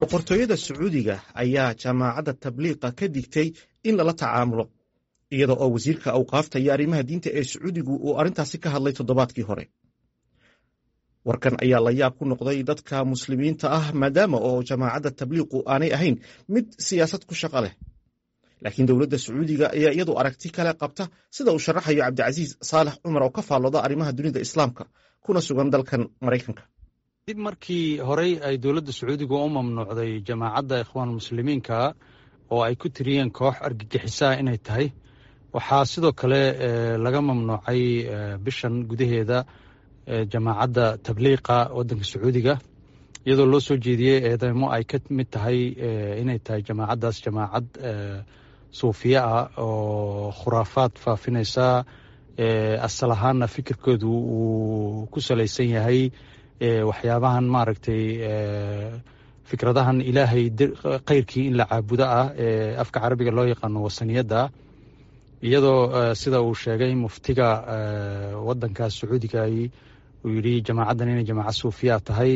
boqortooyada sacuudiga ayaa jaamacadda tabliiqa ka digtay in lala tacaamulo iyada oo wasiirka awqaafta iyo arrimaha diinta ee sacuudigu uu arrintaasi ka hadlay toddobaadkii hore warkan ayaa la yaab ku noqday dadka muslimiinta ah maadaama oo jaamacadda tabliiqu aanay ahayn mid siyaasad ku shaqo leh laakiin dowladda sacuudiga ayaa iyadu aragti kale qabta sida uu sharaxayo cabdicasiis saalax cumar oo ka faallooda arrimaha dunida islaamka kuna sugan dalkan maraykanka dib markii horey ay dowladda sacuudiga u mamnuucday jamaacadda ikhwaan muslimiinka oo ay ku tiriyeen koox argagixisaha inay tahay waxaa sidoo kale laga mamnuucay bishan gudaheeda jamaacadda tabliiqa waddanka sacuudiga iyadoo loo soo jeediyey eedeymo ay ka mid tahay inay tahay jamaacaddaas jamaacad suufiya ah oo khuraafaad faafinaysa asal ahaanna fikirkoodu uu ku salaysan yahay waxyaabahan maaragtay fikradahan ilaahay keyrkii in la caabudo ah ee afka carabiga loo yaqaano wasaniyadda iyadoo sida uu sheegay muftiga waddankaas sacuudigai uu yidhi jamaacaddan inay jamaaca suufiya tahay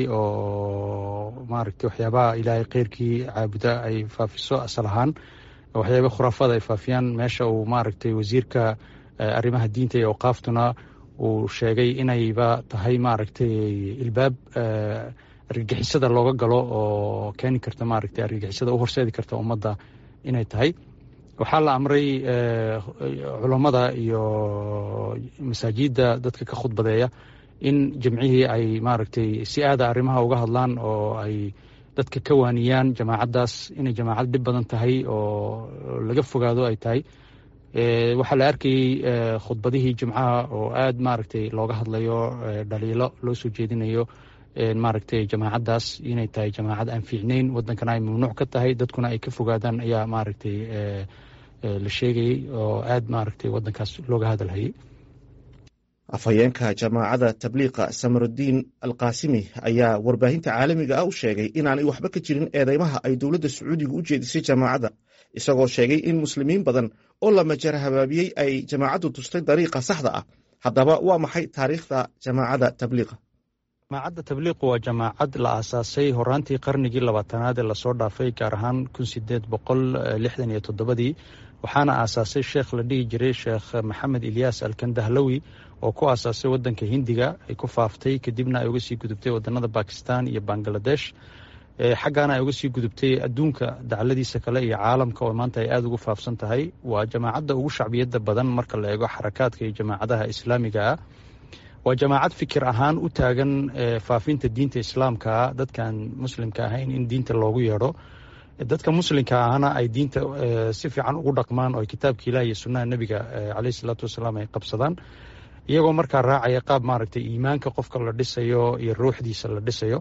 oo maaragtay waxyaabaha ilaahay keyrkii caabuda ay faafiso asal ahaan waxyaaba khuraafada ay faafiyaan meesha uu maaragtay wasiirka arrimaha diinta iyo awqaaftuna uu sheegay inayba tahay maaragtay ilbaab argagixisada looga galo oo keeni karta maaragtay argagixisada u horseedi karta ummadda inay tahay waxaa la amray culammada iyo masaajidda dadka ka khudbadeeya in jimcihii ay maaragtay si aada arrimaha uga hadlaan oo ay dadka ka waaniyaan jamaacaddaas inay jamaacad dhib badan tahay oo laga fogaado ay tahay waxaa la arkayey khudbadihii jimcaha oo aad maaragtay looga hadlayo dhaliilo loo soo jeedinayo maaragtay jamaacaddaas inay tahay jamaacad aan fiicnayn waddankana ay mamnuuc ka tahay dadkuna ay ka fogaadaan ayaa maaragtay la sheegayey oo aad maaragtay waddankaas looga hadalhayay afhayeenka jamaacadda tabliiqa samarudiin alkaasimi ayaa warbaahinta caalamiga ah u sheegay inaanay waxba ka jirin eedeymaha ay dowladda sacuudiga u jeedisay jamaacadda isagoo sheegay in muslimiin badan oo la majara habaabiyey ay jamaacaddu tustay dariiqa saxda ah haddaba waa maxay taariikhda jamaacadda tabliiqa jamaacadda tabliiqu waa jamaacad la aasaasay horaantii qarnigii labaatanaad ee lasoo dhaafay gaar ahaan kun sideed boqol lixdan iyo toddobadii waxaana aasaasay sheekh la dhihi jiray sheekh maxamed ilyaas alkandahlawi oo ku aasaasay waddanka hindiga ay ku faaftay kadibna ay uga sii gudubtay waddanada bakistan iyo bangaladesh xaggaana ay uga sii gudubtay adduunka dacladiisa kale iyo caalamka oo maanta ay aada ugu faafsan tahay waa jamaacadda ugu shacbiyadda badan marka la eego xarakaadka iyo jamaacadaha islaamiga ah waa jamaacad fikir ahaan u taagan faafinta diinta islaamkaa dadkaan muslimka ahayn in diinta loogu yeedho dadka muslimka ahna ay diinta si fiican ugu dhaqmaan oo kitaabka ilaah iyo sunnaha nebiga caleyhi salaatu wasalaam ay qabsadaan iyagoo markaa raacaya qaab maaragtay iimaanka qofka la dhisayo iyo ruuxdiisa la dhisayo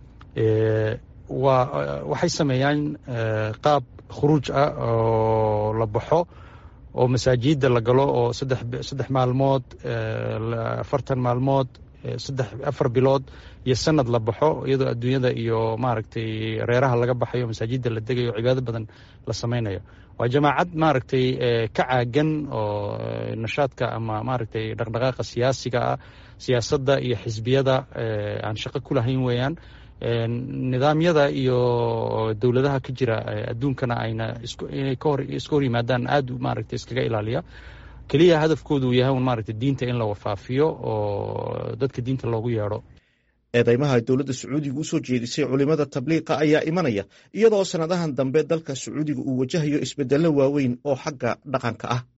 waa waxay sameeyaan qaab khuruuj ah oo la baxo oo masaajidda la galo oo saddex maalmood afartan maalmood saddex afar bilood iyo sanad la baxo iyadoo adduunyada iyo maaragtay reeraha laga baxayo masaajidda la degayo cibaado badan la samaynayo waa jamaacad maaragtay ka caagan oo nashaadka ama maaragtay dhaqdhaqaaqa siyaasiga ah siyaasadda iyo xisbiyada aan shaqo ku lahayn weeyaan nidaamyada iyo dowladaha ka jira adduunkana ayna inay iska hor yimaadaan aada maaragtay iskaga ilaaliya keliya hadafkoodu uu yahay un maaragtay diinta in la wafaafiyo oo dadka diinta loogu yeedho eedeymaha dowladda sacuudiga u soo jeedisay culimada tabliiqa ayaa imanaya iyadoo sannadahan dambe dalka sacuudiga uu wajahayo isbedello waaweyn oo xagga dhaqanka ah